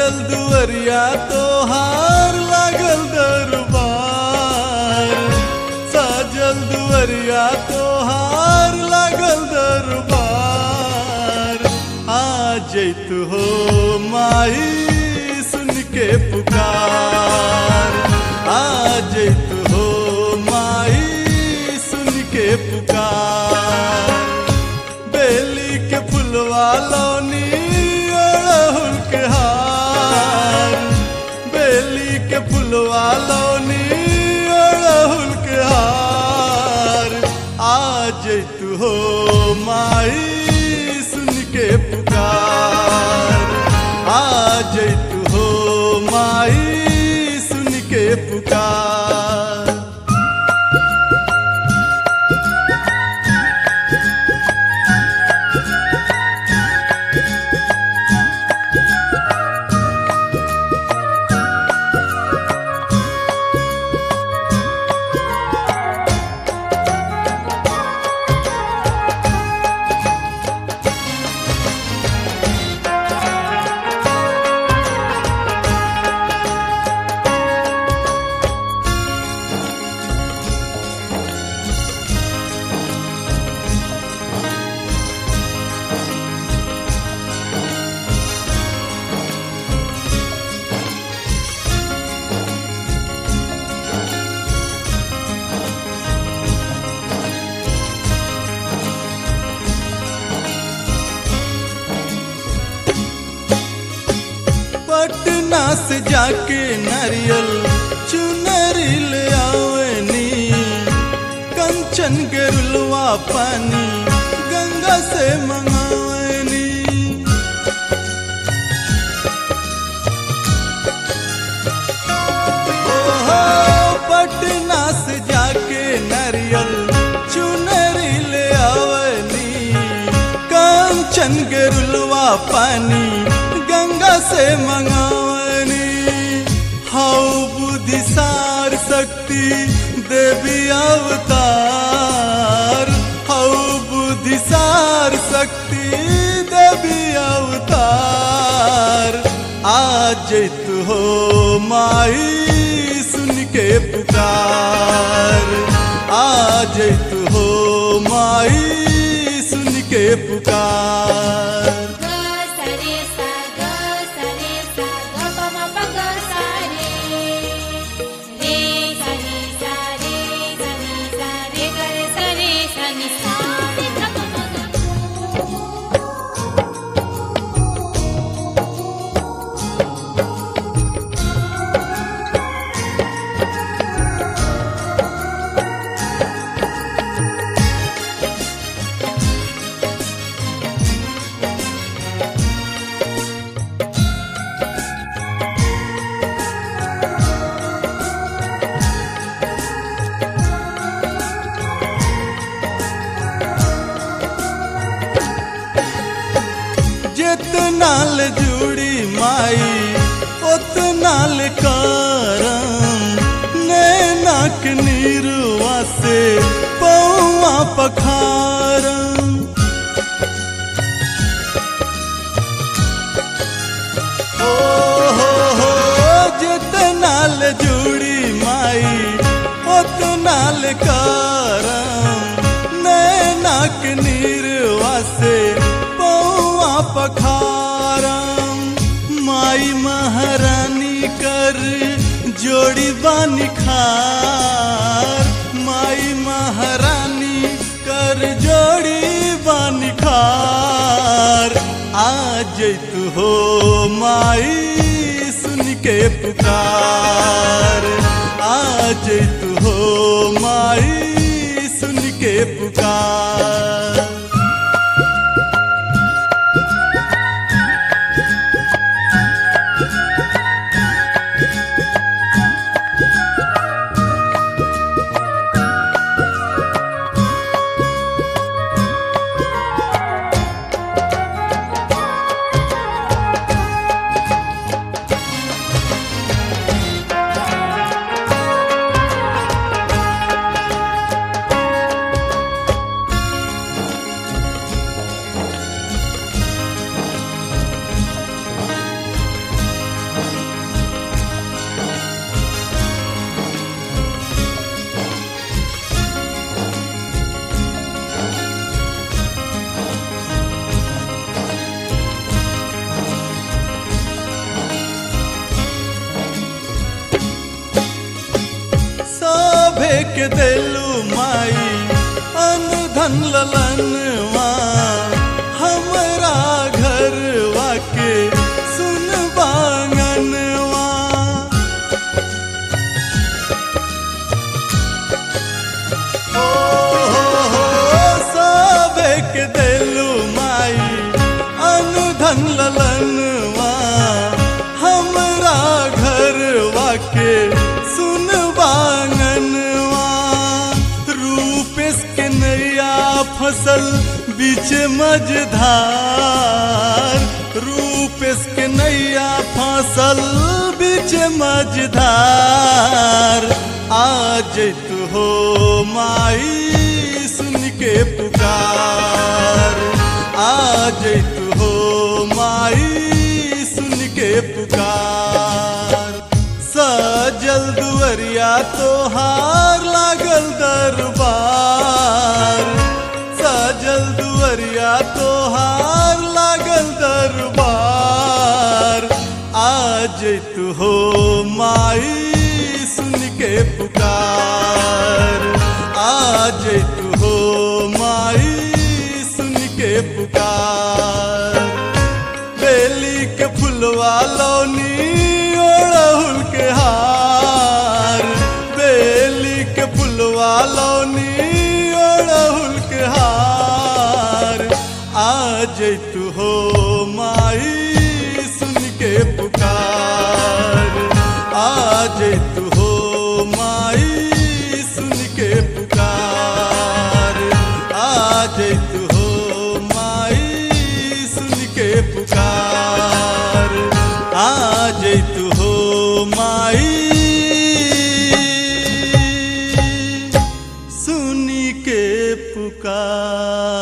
साजल दुअरिया तोहार लागल दरबार साजल दुअरिया तोहार लागल दरबार आ जैत हो माई सुन के पुकार आ जैत हो माई सुन के पुकार बेली के फुलवा लौनी अड़हुल के हार बेली के फुलवा लौनी अड़हुल के हार आ जैतु हो माई सुन के पुकार आ जैतु हो माई सुन के पुकार पटना से जाके नारियल चुनरी ले आवनी कंचन के रुलवा पानी गंगा से मंगावनी ओहो, पटना से जाके नारियल चुनरी ले आवनी कंचन के रुलवा पानी गंगा से मंगावनी हाउ बुद्धिसार शक्ति देवी अवतार हाउ बुद्धिसार शक्ति देवी अवतार आज तू हो माई सुन के पुकार आज तू हो माई सुन के पुकार ग सरे सा ग सरे सा ग प म प ग सा रे रे सा रे सा रे सा रे सा रे ग रे सा रे सा नि सा रे ध प म ग जितना ल जुड़ी माई उतना ल करम नैनाक नीरुआ से पौआ पखारम ओ हो हो जितना ल जुड़ी माई उतना ल करम नैनाक नीरुआ से पौआ पखारम माई महारानी कर जोड़ी बानी खार माई महारानी कर जोड़ी बानी खार आज तू हो माई सुन के पुकार आज तू हो माई सुन के पुकार के देलू माई अन धन ललनवा हमरा घरवा के सुन बांगनवा ओ हो हो सबे के देलू माई अन धन ललनवा हमरा घरवा के सुन बांगनवा रूपेश के नैया फसल बीच मझधार रूपेश के नैया फसल बीच मझधार आज तू हो माई सुन के पुकार आज तू हो माई सुन के पुकार सजल दुअरिया तोहार लागल दरबार सजल दुअरिया तोहार लागल दरबार आज तू हो माई सुन के पुकार आज तू हो माई सुन के पुकार बेली के फुलवा लौनी ओढ़हुल के हार बेली के फुलवा लौनी ओढ़हुल के हार आज तू हो माई सुन के पुकार आज तू हो माई सुन के पुकार आज तू हो माई सुन के पुकार आज तू हो माई सुन के पुकार